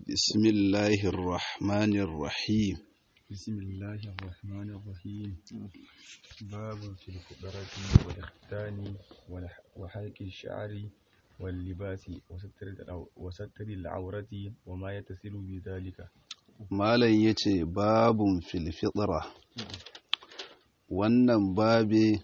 بسم الله الرحمن الرحيم بسم الله الرحمن الرحيم باب في الفقرة والإختان والح- وحلق الشعر واللباس وستر العو- وستر العورة وما يتصل بذلك malam ya ce babun filfitra wannan babe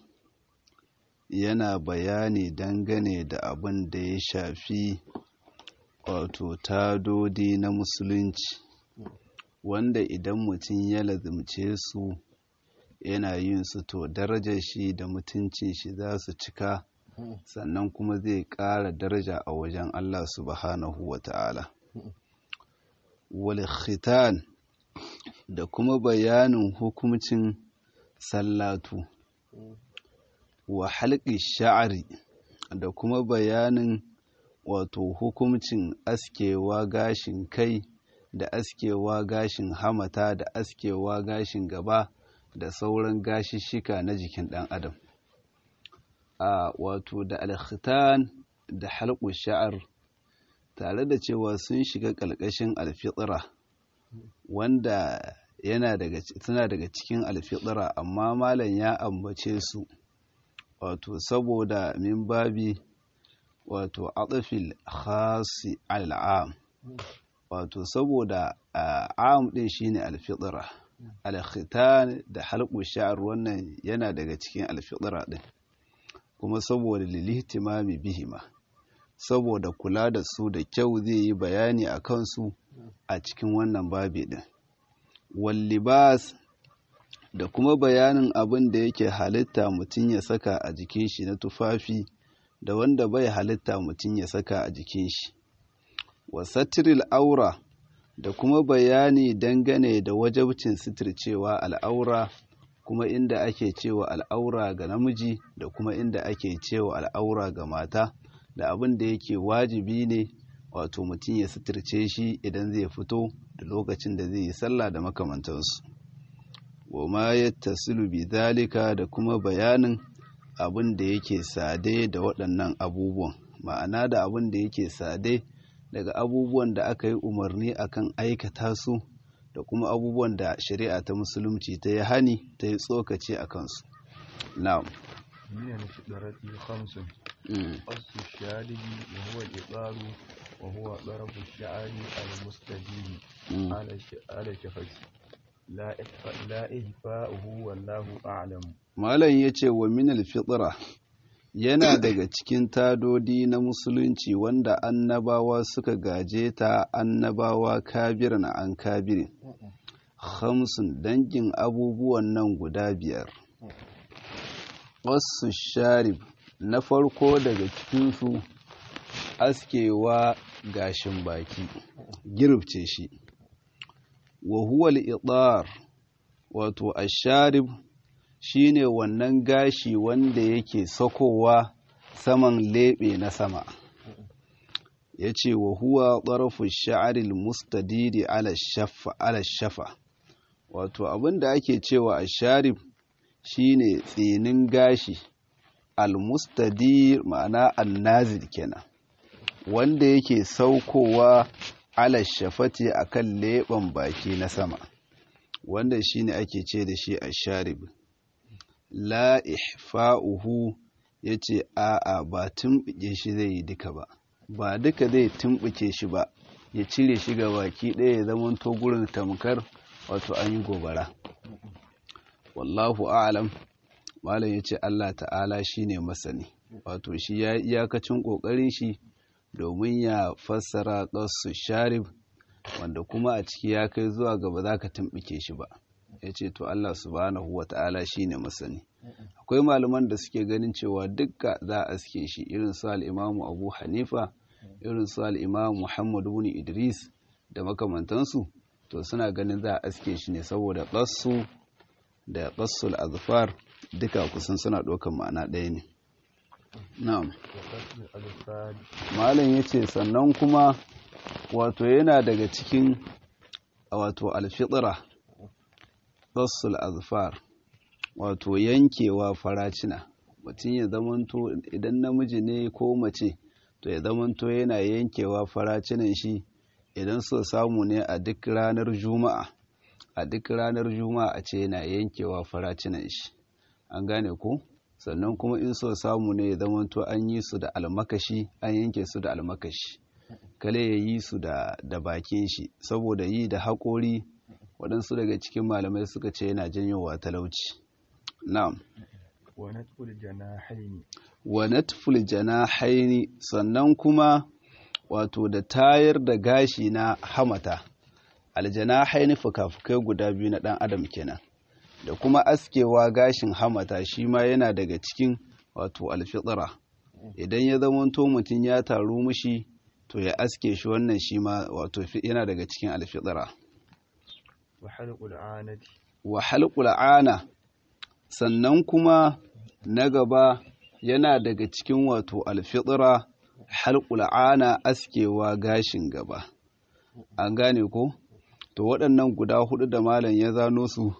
yana bayani dangane da abin da ya shafi wato tadodi na musulunci wanda idan mutum ya lazimce su yana yin su to darajar shi da mutuncin shi za su cika sannan kuma zai ƙara daraja a wajen Allah subhanahu wa ta'ala wal khitan da kuma bayanin hukumcin sallatu wa halƙi sha'ari da kuma bayanin wato hukumcin askewa gashin kai da askewa gashin hamata da askewa gashin gaba da sauran gashishika na jikin ɗan adam a wato da alkhitan da halƙu sha'ar tare da cewa sun shiga ƙalƙashin alfitra wanda yana daga suna daga cikin alfitra amma malam ya ambace su wato saboda min babi wato atafil khasi al'am wato saboda am din shine alfitra alkhitan da halqu sha'r wannan yana daga cikin alfitra din kuma saboda lilihtimami bihima saboda kula da su da kyau zai yi bayani a kansu a cikin wannan babi din wallibas da kuma bayanin abin da yake halitta mutum ya saka a jikin shi na tufafi da wanda bai halitta mutum ya saka a jikin shi wasatiril aura da kuma bayani dangane da wajabcin sitircewa al'aura kuma inda ake cewa al'aura ga namiji da kuma inda ake cewa al'aura ga mata da abin da yake wajibi ne wato mutum ya suturce shi idan zai fito da lokacin da zai yi sallah da makamantansu wa ma ya tasilu bi dalika da kuma bayanin abin da yake sade da waɗannan abubuwan ma'ana da abin da yake sade daga abubuwan da aka yi umarni akan aikata su da kuma abubuwan da shari'a ta musulunci ta yi hani ta yi tsokaci a kansu na'am من الفقرة خمس Mm. قص الشارب وهو الإطار وهو ضرب الشعر المستدير Mm. على ش- على شفة لا إخفاء لا إهفاؤه والله أعلم Malam ya ce wa minal fitra yana daga cikin tadodi na musulunci wanda annabawa suka gaje ta annabawa kabiran an kabirin. Hamsin dangin abubuwan nan guda biyar. Wasu sharif na farko daga cikinsu askewa gashin baki, girbce shi. Wa huwa al wato asharib shine wannan gashi wanda yake sakowa saman leɓe na sama ya ce wa huwa ƙarfin sha'aril mustadiri ala shafa ala shafa wato abinda ake cewa a sharif shine tsinin gashi al-mustadir ma'ana al-nazir kenan wanda yake saukowa ala shafati akan leɓen baki na sama wanda shine ake ce da shi a sharif la ihfa'uhu yace a'a ba tumɓuke shi zai yi duka ba ba duka zai tumɓuke shi ba ya cire shi ga baki ɗaya ya zama to gurin tamkar wato an yi gobara wallahu a'lam malam yace Allah ta'ala shine masani wato shi ya iyakacin kokarin shi domin ya fassara qasu sharif wanda kuma a ciki ya kai zuwa gaba za ka tumɓuke shi ba ya ce to Allah subhanahu wa ta'ala shi ne masani akwai malaman da suke ganin cewa dukka za a suke shi irin su al'imamu abu hanifa irin su al'imamu muhammadu bin idris da makamantansu to suna ganin za a aske shi ne saboda ƙassu da ƙassul azfar duka kusan suna ɗaukar ma'ana ɗaya ne na'am وقص الألفاد malam ya ce sannan kuma wato yana daga cikin wato alfitra ƙassul azfar wato yankewa faracina mutum ya zamanto idan namiji ne ko mace to ya zamanto yana yankewa faracinan shi idan so samu ne a duk ranar juma'a a duk ranar juma'a a ce yana yankewa faracinan shi an gane ko sannan kuma in so samu ne ya zamanto an yi su da almakashi an yanke su da almakashi kale ya yi su da, da bakin shi saboda yi da haƙori waɗansu daga cikin malamai suka ce yana janyowa talauci na'am wa natful janahaini wa natful janahaini sannan kuma wato da tayar da gashi na hamata aljanahaini fuka-fukai guda biyu na ɗan adam kenan da kuma askewa gashin hamata shi ma yana daga cikin wato alfitsira idan ya zamanto mutum ya taru mushi to ya aske shi wannan shi ma wato yana daga cikin alfitsira wa halqul anati wa halqul ana sannan kuma na gaba yana daga cikin wato alfitsira halqul ana askewa gashin gaba an gane ko to waɗannan guda hudu da malam ya zano su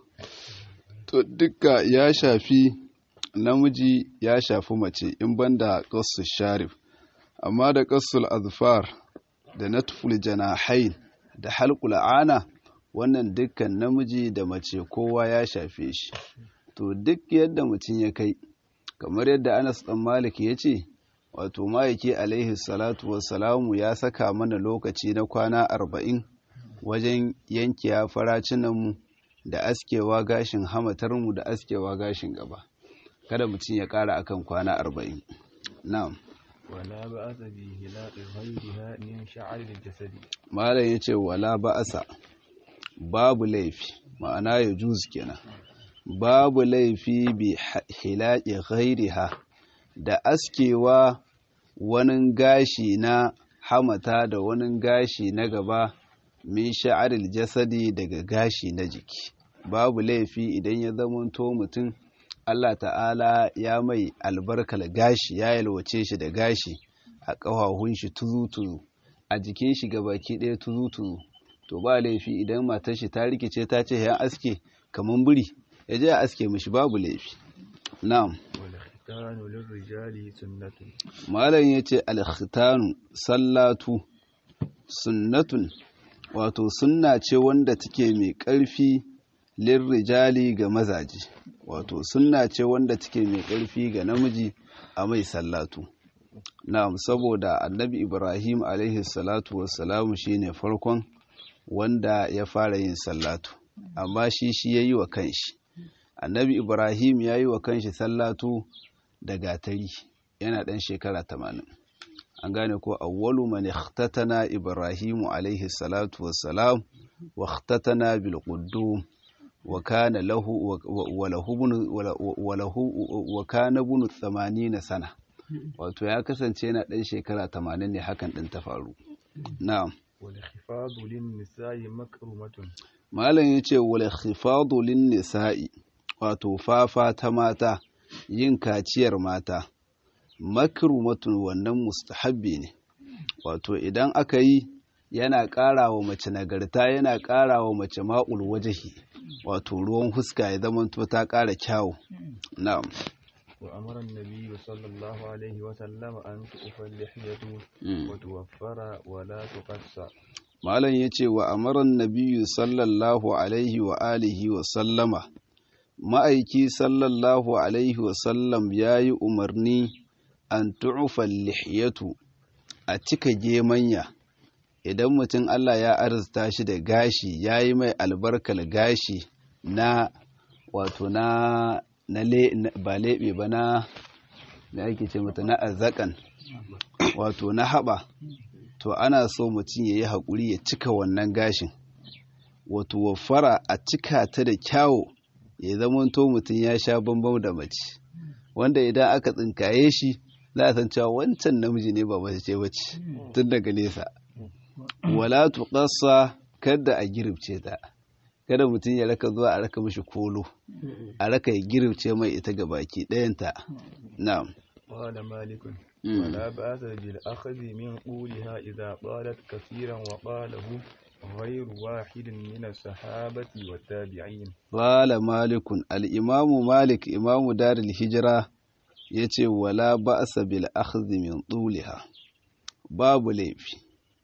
to dukka ya shafi namiji ya shafi mace in banda qassul sharif amma da qassul azfar da natful janahain da halqul ana wannan dukkan namiji da mace kowa ya shafe shi to duk yadda mutum ya kai kamar yadda Anas dan Malik ya ce wato ma'aiki alaihi salatu wassalamu ya saka mana lokaci na kwana arba'in wajen yankiya faracinanmu da askewa gashin hamatarmu da askewa gashin gaba kada mutum ya ƙara akan kwana arba'in na'am wala ba'asa bi hilaqi ghayriha min sha'ar al-jasadi malam yace wala ba'asa babu laifi ma'ana ya juz kenan babu laifi bi hilaqi ghayriha da askewa wani gashi na hamata da wani gashi na gaba min sha'aril jasadi daga gashi na jiki babu laifi idan ya zamanto mutum Allah ta'ala ya mai albarkar gashi ya yalwace shi da gashi a ƙafafun shi tuzu-tuzu a jikin shi baki ɗaya tuzu-tuzu to ba laifi idan matar shi ta rikice ta ce ya aske kaman biri ya je a aske mishi babu laifi na'am wal khitanu lirrijali sunnatun malam yace al khitanu sallatu sunnatun wato sunna ce wanda take mai ƙarfi lirrijali ga mazaje wato sunna ce wanda take mai ƙarfi ga namiji a mai sallatu na'am saboda annabi ibrahim alaihi salatu wassalamu shine farkon wanda ya fara yin sallatu amma shi shi ya yi wa kanshi annabi ibrahim ya yi wa kanshi sallatu da gatari yana ɗan shekara tamanin an gane ko awwalu man ikhtatana ibrahimu alaihi salatu wassalam wa ikhtatana bil quddum wa kana lahu wa lahu wa lahu wa kana ibn 80 sana wato ya kasance yana dan shekara 80 ne hakan din ta faru na'am wal khifadu lin nisa'i makrumatun malam yace wal khifadu lin nisa'i wato fafa ta mata yin kaciyar mata makrumatun wannan mustahabbi ne wato idan aka yi yana ƙara wa mace nagarta yana ƙara wa mace ma'ul wajahi wato ruwan huska ya zama ta ƙara kyawu na'am wa amara an-nabiy sallallahu alaihi wa sallam an tu'fa al-lihiyatu wa tuwaffara wa la tuqassa malam yace wa amara an-nabiy sallallahu alaihi wa alihi wa sallama ma'aiki sallallahu alaihi wa sallam yayi umarni an tu'fa al-lihiyatu a cika gemanya idan mutum Allah ya arzuta shi da gashi ya yi mai albarkar gashi na wato na na ba leɓe ba na da ake ce mata na arzakan wato na haɓa to ana so mutum ya yi haƙuri ya cika wannan gashin wato wafara a cika ta da kyawo ya zamanto mutum ya sha bambam da mace wanda idan aka tsinkaye shi za a san cewa wancan namiji ne ba mace ce bace tun daga nesa wala tuqassa kada a giribce ta kada mutum ya raka zuwa a raka mishi kolo a raka ya giribce mai ita ga baki ɗayanta na'am قال مالك ولا بأس بالأخذ من قولها إذا قالت كثيرا وقاله غير واحد من الصحابة والتابعين قال مالك الإمام مالك إمام دار الهجرة yace wala ba'sa bil akhdh min tuliha babu laifi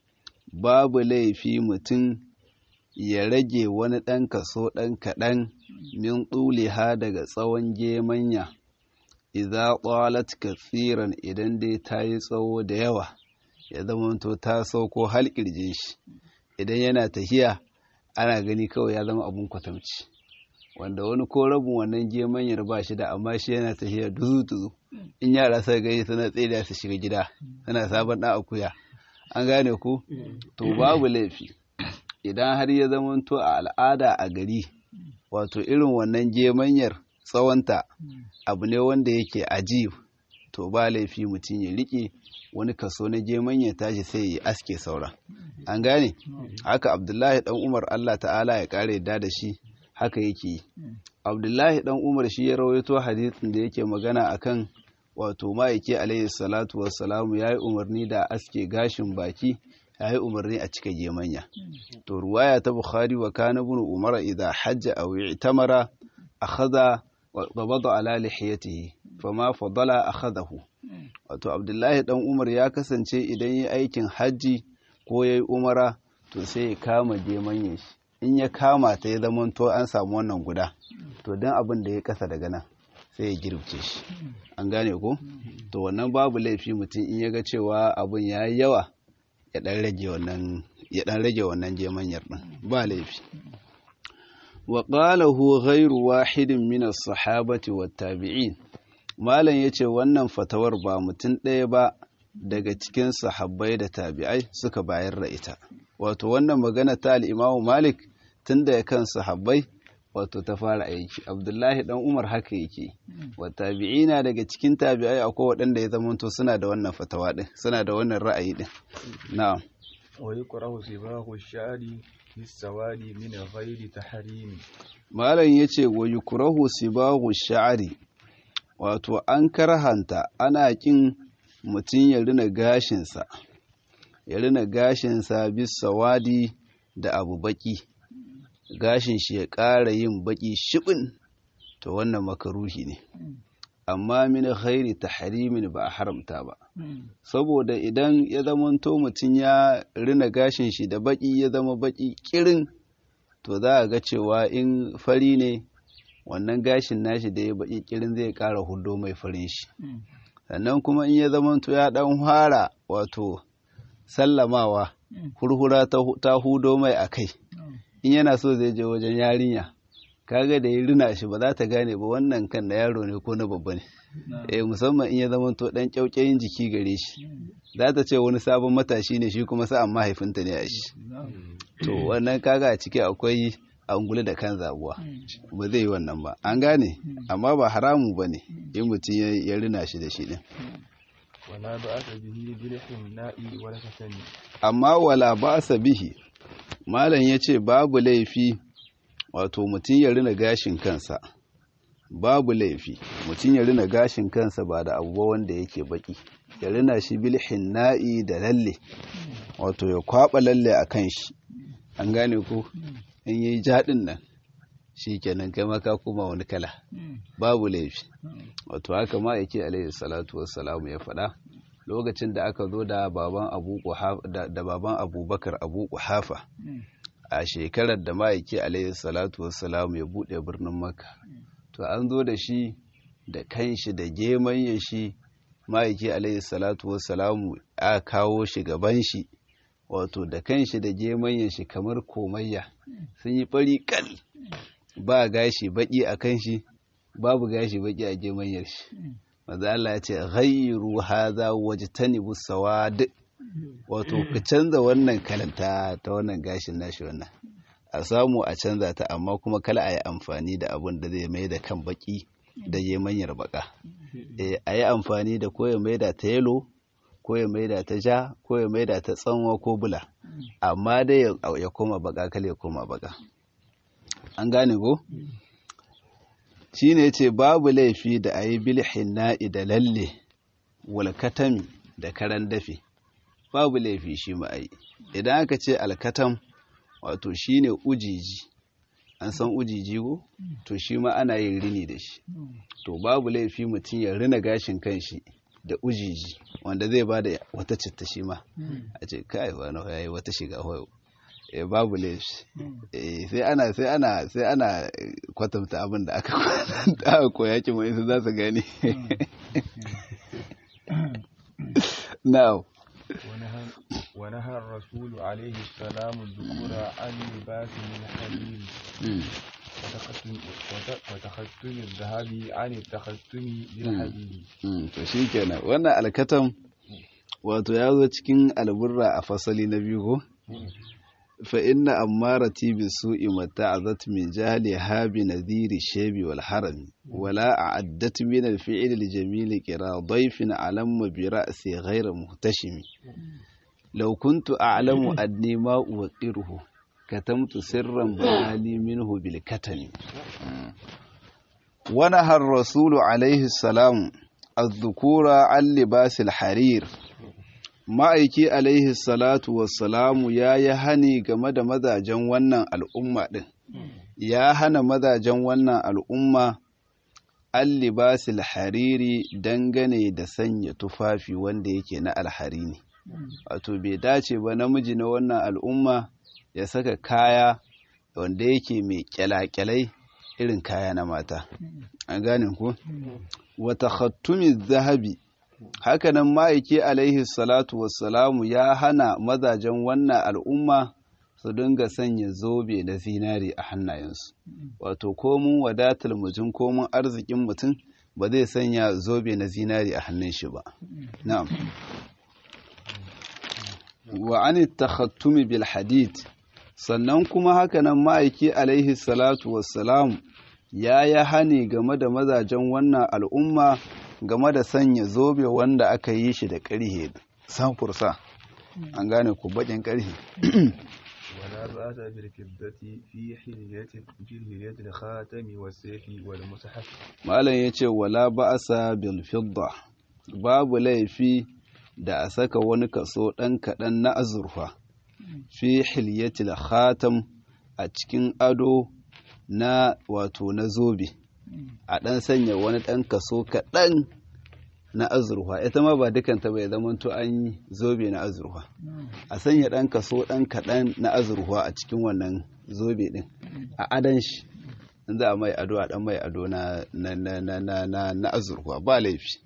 babu laifi mutum ya rage wani ɗan kaso ɗan kaɗan min ha daga tsawon gemanya idza qalat kathiran idan dai ta yi tsawo da yawa ya zamanto ta sauko har kirjin shi idan yana tahiya ana gani kawai ya zama abun kwatamci wanda wani ko rabin wannan gemanyar ba shi da amma shi yana tahiya duzu duzu in yara sai gani suna tsere su shiga gida suna sabon ɗan akuya an gane ku to babu laifi idan har ya zamanto a al'ada a gari wato irin wannan gemanyar tsawonta abu ne wanda yake ajib to ba laifi mutum ya riƙe wani kaso na geman ya tashi sai ya aske saura an gane haka abdullahi dan umar allah ta'ala ya ƙara yadda da shi haka yake yi abdullahi dan umar shi ya rawaito hadisin da yake magana akan wato ma'aiki alaihi salatu wassalamu ya yi umarni da aske gashin baki ya yi umarni a cika gemanya to ruwaya ta bukhari wa kana ibn umar idza hajja aw i'tamara akhadha وقبض على لحيته فما فضل أخذه wato abdullahi dan umar ya kasance idan yi aikin hajji ko ya yi umara to sai ya kama gemanyen shi in ya kama ta ya zama to an samu wannan guda to don abin da ya kasa daga nan sai ya girce shi an gane ko to wannan babu laifi mutum in ya ga cewa abin ya yi yawa ya dan rage wannan ya dan rage wannan gemanyar din ba laifi وقاله غير واحد من الصحابة والتابعين malam yace wannan fatawar ba mutum ɗaya ba daga cikin sahabbai da tabi'ai suka bayar da ita wato wannan magana ta al-Imam Malik tun da kan sahabbai wato ta fara aiki Abdullahi dan Umar haka yake wa tabi'ina daga cikin tabi'ai akwai waɗanda ya zamanto suna da wannan fatawa din suna da wannan ra'ayi din na'am wa yukrahu sibahu shari bisawadi min ghairi tahrim malam yace wa yukrahu sibahu sha'ri wato an karhanta ana kin mutum ya rina gashinsa ya rina gashinsa bisawadi da abu baki gashin shi ya ƙara yin baki shibin to wannan makaruhi ne amma min ghairi tahrimin ba a haramta ba saboda idan ya zamanto mutum ya rina gashin shi da baki ya zama baki kirin to za a ga cewa in fari ne wannan gashin nashi da ya baki kirin zai kara hudo mai farin shi sannan kuma in ya zamanto ya dan fara wato sallamawa hurhura ta hudo mai a kai in yana so zai je wajen yarinya kaga da ya rina shi ba za ta gane ba wannan kan na yaro ne ko na babba ne eh musamman in ya zama to dan kyaukyayin jiki gare shi za ta ce wani sabon matashi ne shi kuma sa'an mahaifinta ne a shi to wannan kaga a ciki akwai angulu da kan zabuwa ba zai yi wannan ba an gane amma ba haramu ba ne in mutum ya rina shi da shi din wala ba'asa bihi bilhin na'i wala kasani amma wala ba'asa bihi malam yace babu laifi wato mutum ya rina gashin kansa babu laifi mutum ya rina gashin kansa ba da abubuwa wanda yake baki ya rina shi bilhin na'i da lalle wato ya kwaba lalle a kan shi an gane ko in yi jaɗin nan shi kenan kai maka kuma wani kala babu laifi wato haka ma yake alaihi salatu wassalamu ya faɗa lokacin da aka zo da baban abu da baban abubakar abu kuhafa a shekarar da ma'aiki alaihi salatu wassalamu ya buɗe birnin maka to an zo da shi da kanshi da geman shi ma'aiki alaihi salatu wassalamu a kawo shi gaban shi wato da kanshi da geman shi kamar komayya sun yi fari kal ba gashi baki a kanshi babu gashi baki a gemanyar shi maza Allah ya ce ghayru hadha wajtanibu sawad wato ka canza wannan kalanta ta wannan gashin nashi wannan a samu a canza ta amma kuma kala a yi amfani da abun da zai mai da kan baki da ya manyar baka a yi amfani da ko ya mai da ta yelo ko ya mai da ta ja ko ya mai da ta tsanwa ko bula amma dai ya koma baka kala ya koma baka an gane ko shi ne ce babu laifi da a yi bilhin na'i da lalle walkatami da karan dafe babu laifi shi ma'ai idan aka ce alkatam wato shi ne ujiji an san ujiji ko to shi ma ana yin rini da shi to babu laifi mutum ya rina gashin kanshi da ujiji wanda zai ba da wata citta shi ma a ce kai wani ya yi wata shiga hoyo eh babu laifi eh sai ana sai ana sai ana kwatanta abin da aka kwatanta aka koya ki mai su za su gani now ونهى, ونهى الرسول عليه السلام الذكور عن لباس من حرير وتختم وت- وتختم الذهب عن التختم بالحديد Mm, to shi kenan wannan alkatam wato ya zo cikin alburra a fasali na biyu ko fa inna ammarati bi su'i mata'azat min jahli habi nadhiri shabi wal harami wala a'addat min al fi'l al jamil qira dayfin alamma bi ra'si ghayra muhtashimi law kuntu a'lamu anni ma uqiruhu katamtu sirran bayani minhu bil katami ونهى الرسول عليه السلام الذكور عن لباس الحرير ma'aiki alaihi salatu wassalamu ya yi hani game da mazajen wannan al'umma ɗin ya hana mazajen wannan al'umma an libasil hariri dangane da sanya tufafi wanda yake na alhari ne wato bai dace ba namiji na wannan al'umma ya saka kaya wanda yake mai kyalakyalai irin kaya na mata an gane ku wata khattumin zahabi hakanan ma'aiki alaihi salatu wassalamu ya hana mazajen wannan al'umma su dinga sanya zobe na zinari a hannayensu wato komun wadatar mutum komun arzikin mutum ba zai sanya zobe na zinari a hannun shi ba na'am wa an takhattumi bil hadid sannan kuma hakanan ma'aiki alaihi salatu wassalamu ya yi hani game da mazajen wannan al'umma game da sanya zobe wanda aka yi shi da ƙarhe samfursa an gane ku baƙin ƙarhe ولا بأس بالفضة في حلية في حلية الخاتم والسيف والمصحف malam ya ce wala ba'asa bil fidda babu laifi da a saka wani kaso ɗan kaɗan na azurfa fi hilyatil khatam a cikin ado na wato na zobe a ɗan sanya wani ɗan kaso kaɗan na azurfa ita ma ba dukanta bai zama to an yi zobe na azurfa a sanya ɗan kaso ɗan kaɗan na azurfa a cikin wannan zobe ɗin a adan shi in za a mai ado a ɗan mai ado na na na na na na, na azurfa ba laifi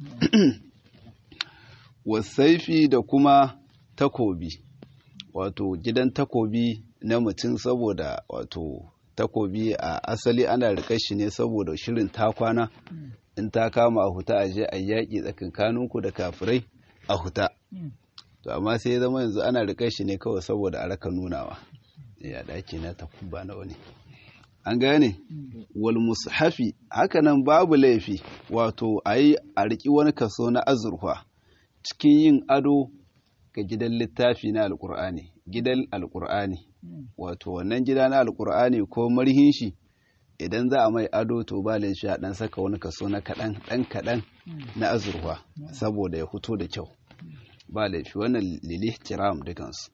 wasaifi da kuma takobi wato gidan takobi na mutum saboda wato takobi a asali ana rikar shi ne saboda shirin takwana in ta kama a huta a je a yaƙi tsakankaninku da kafirai a huta to amma sai ya zama yanzu ana rikar shi ne kawai saboda a raka nunawa ya ɗaki na takuba na wani an gane wal mushafi hakanan babu laifi wato a yi a riƙi wani kaso na azurfa cikin yin ado ga gidan littafi na alƙur'ani gidan alƙur'ani wato wannan gida na alƙur'ani ko marhin shi idan za a mai ado to ba laifi a ɗan saka wani kaso na kaɗan ɗan kaɗan na azurfa saboda ya fito da kyau ba laifi wannan lili tiram dukansu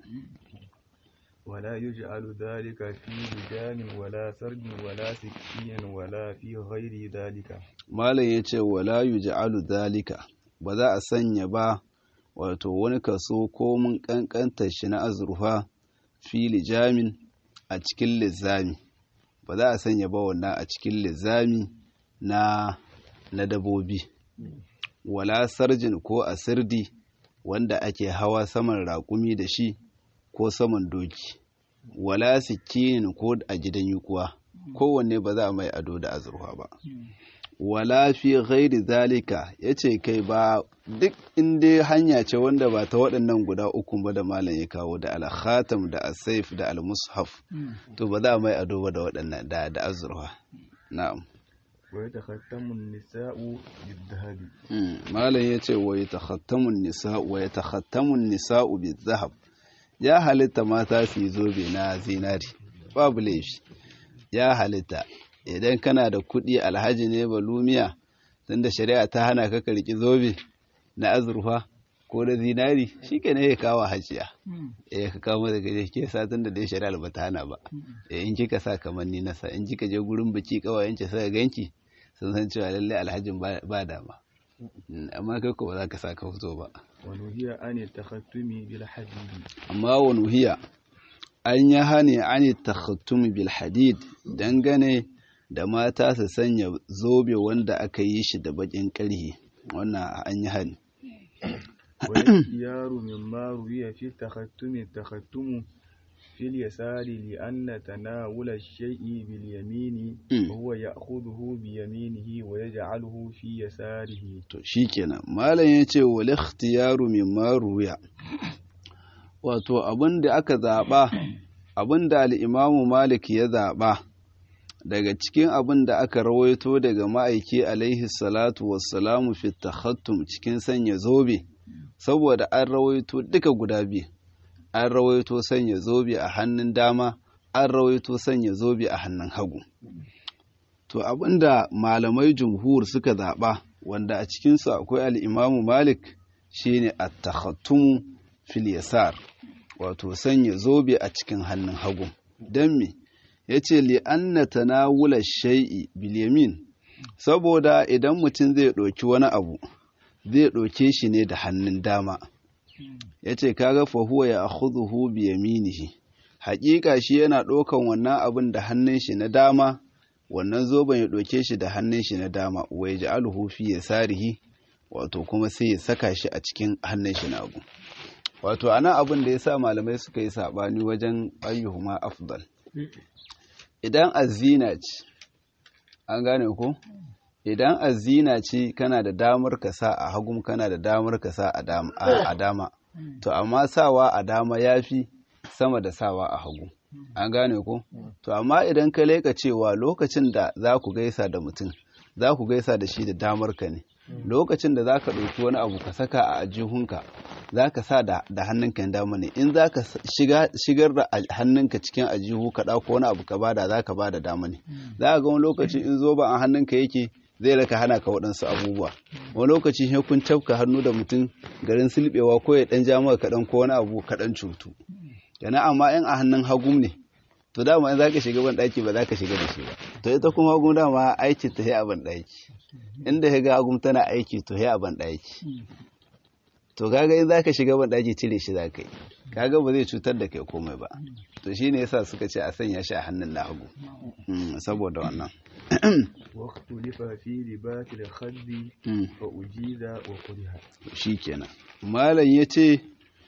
ولا يجعل ذلك في لجام ولا سرد ولا سكين ولا في غير ذلك malam ya ce wala yuj'alu zalika ba za a sanya ba wato wani kaso ko mun kankanta shi na azurfa fili jamin a cikin lizami ba za a sanya ba wannan a cikin lizami na na dabobi wala sarjin ko a sirdi wanda ake hawa saman raƙumi da shi ko saman doki wala sikinin ko a gidan yukuwa kowanne ba za a mai ado da azurfa ba wala fi ghairi zalika yace kai ba duk inda hanya ce wanda ba ta waɗannan guda uku ba da malam ya kawo da al-khatam da as-saif da al-mushaf to ba za a mai ado ba da waɗannan da da azurfa na'am ويتختم النساء بالذهب Mm, malam yace wa yatakhattamu an-nisa wa yatakhattamu an-nisa'u bizahab ya halitta mata su yi zobe na zinari babu laifi ya halitta idan kana da kuɗi alhaji ne balumiya tunda shari'a ta hana ka karki zobe na azurfa ko da zinari shi ke ne ya kawo hajiya eh ka kawo mata gaje ke sa tunda dai shari'a ba ta hana ba eh in kika sa kamar ni na sa in kika je gurin biki kawayen ki saka ganki sun san cewa lalle alhajin ba ba dama amma kai ko ba za ka sa ka fito ba ونهي عن التختم بالحديد amma wa nuhiya an yi hane an takhattum bil hadid dangane da mata su sanya zobe wanda aka yi shi da bakin ƙarhe wannan an yi hani والاختيار مما روي في التختم التختم في اليسار لأن تناول الشيء باليمين Mm. وهو يأخذه بيمينه ويجعله في يساره to shikenan malam ya ce wal ikhtiyaru mimma ruya wato abin da aka zaba abin da al-imamu malik ya zaba daga cikin abin da aka rawaito daga ma'aiki alaihi salatu wassalamu fi takhattum cikin sanya zobe saboda an rawaito duka guda biyu an rawaito sanya zobe a hannun dama an rawaito sanya zobe a hannun hagu to abinda malamai jumhur suka zaɓa wanda a cikinsu akwai al'imamu malik shine at-takhattumu fil yasar wato sanya zobe a cikin hannun hagu don me ya ce li'anna tanawula shai'i bil yamin saboda idan mutum zai ɗauki wani abu zai ɗauke shi ne da hannun dama ya ce kaga fahuwa ya akhudhuhu bi yaminihi haƙiƙa shi yana ɗaukan wannan abin da hannun shi na dama wannan zoben ya ɗauke shi da hannun shi na dama wa yaj'aluhu fi yasarihi wato kuma sai ya saka shi a cikin hannun shi na hagu wato ana abin da yasa malamai suka yi sabani wajen ayyuhuma afdal idan azina ce an gane ko idan azina ce kana da damar ka sa a hagu kana da damar ka sa a dama, a dama. to amma sawa a dama yafi sama da sawa a hagu an gane ko to amma idan ka leka cewa lokacin da za ku gaisa da mutum za ku gaisa da shi da damar ka ne lokacin da za ka ɗauki wani abu ka saka a ajihunka za ka sa da, da hannunka na dama ne in za ka shigar da hannunka cikin ajihu ka ɗauko wani abu ka bada za ka bada dama ne za ka ga wani lokaci in zo ba a hannunka yake zai raka hana ka waɗansu abubuwa wani lokaci sai kun tafka hannu da mutum garin silbewa ko ya ɗan ja maka kaɗan ko wani abu kaɗan cutu yana amma in a hannun hagum ne to dama in za ka shiga ban ɗaki ba za ka shiga da shi ba to ita kuma hagum dama aiki ta a ban ɗaki inda ya ga hagum tana aiki to a ban ɗaki to kaga in za ka shiga ban ɗaki cire shi za ka yi kaga ba zai cutar da kai komai ba to shi ne yasa suka ce a sanya shi a hannun na hagu saboda wannan واختلف في لباس الخد فأجيز وكره shi kenan malam ya ce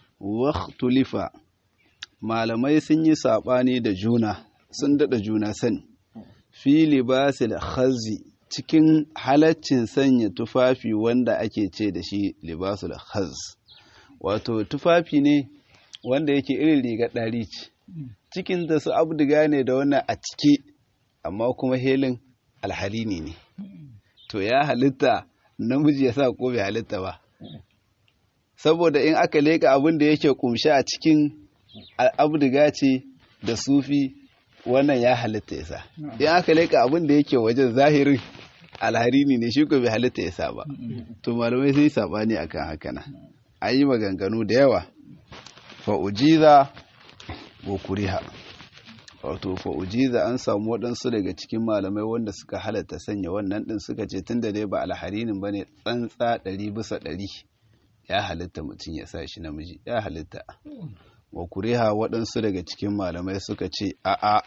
waktulifa malamai sun yi saɓani da juna sun daɗa juna sani fi libasil khazi cikin halaccin sanya tufafi wanda ake ce da shi libasul khaz wato tufafi ne wanda yake irin riga ɗari ce cikin da su abdiga ne da wannan a ciki amma kuma helin alhalini ne to ya halitta namiji ya sa ko bai halitta ba saboda in aka leka abin da yake kumshe a cikin abdiga ce da sufi wannan ya halitta ya sa in aka leka abin da yake wajen zahirin alharini ne shi ko bai halitta ya sa ba to malamai sai sabani akan haka na an yi maganganu da yawa fa'ujiza wa kuriha wato fa'ujiza an samu waɗansu daga cikin malamai wanda suka halatta sanya wannan ɗin suka ce tun da dai ba alharinin ba ne tsantsa ɗari bisa ɗari ya halitta mutum ya sa shi namiji ya halitta wa kuriha waɗansu daga cikin malamai suka ce a'a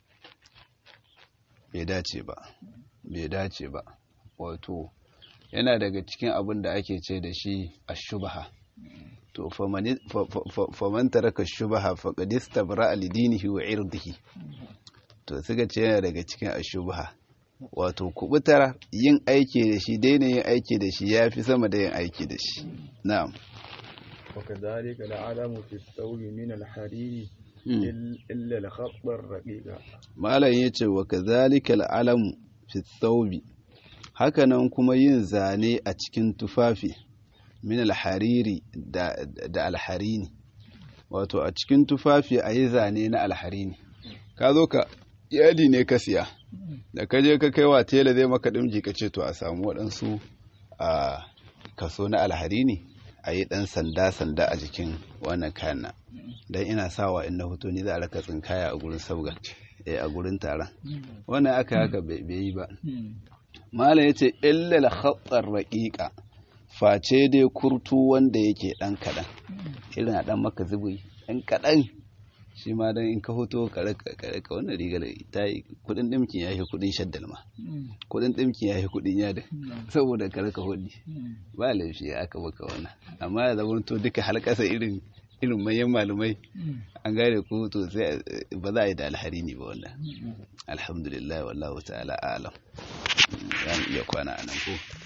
bai dace ba bai dace ba wato yana daga cikin abin da ake ce da shi a shubaha to faman taraka shubaha faqad istabra li dinihi wa irdihi to suka ce yana daga cikin ashubha wato kubutar yin aiki da shi daina yin aiki da shi yafi sama da yin aiki da shi na'am وكذلك العلم في الثوب من الحرير إلا الخط الرقيق malam yace wa kadhalika al'alamu fi thawbi hakanan kuma yin zane a cikin tufafi min alhariri da, da alharini wato a cikin tufafi a yi zane na alharini ka zo ka yadi ne ka siya da ka je ka kai wa tela zai maka ɗimji ka ce to a samu waɗansu a kaso na alharini a yi ɗan sanda-sanda a jikin wannan kayan nan don ina sawa in na hoto ni za a raka tsinkaya a gurin sabga a gurin taron wannan aka haka bai yi ba malam ya ce illal khatsar raƙiƙa face dai kurtu wanda yake ɗan kaɗan irin a ɗan maka zubi ɗan kaɗan shi ma don in ka hoto kare ka wannan rigar ta yi kudin ɗimkin ya yi kudin shaddal ma kudin ɗimkin ya yi kudin yadin saboda kare ka hudi ba laifi ya aka baka wannan amma ya zama to duka halkasa irin irin manyan malumai an gane ko to sai ba za a yi da alhari ne ba wannan alhamdulillah wallahu ta'ala alam za mu iya kwana a nan ko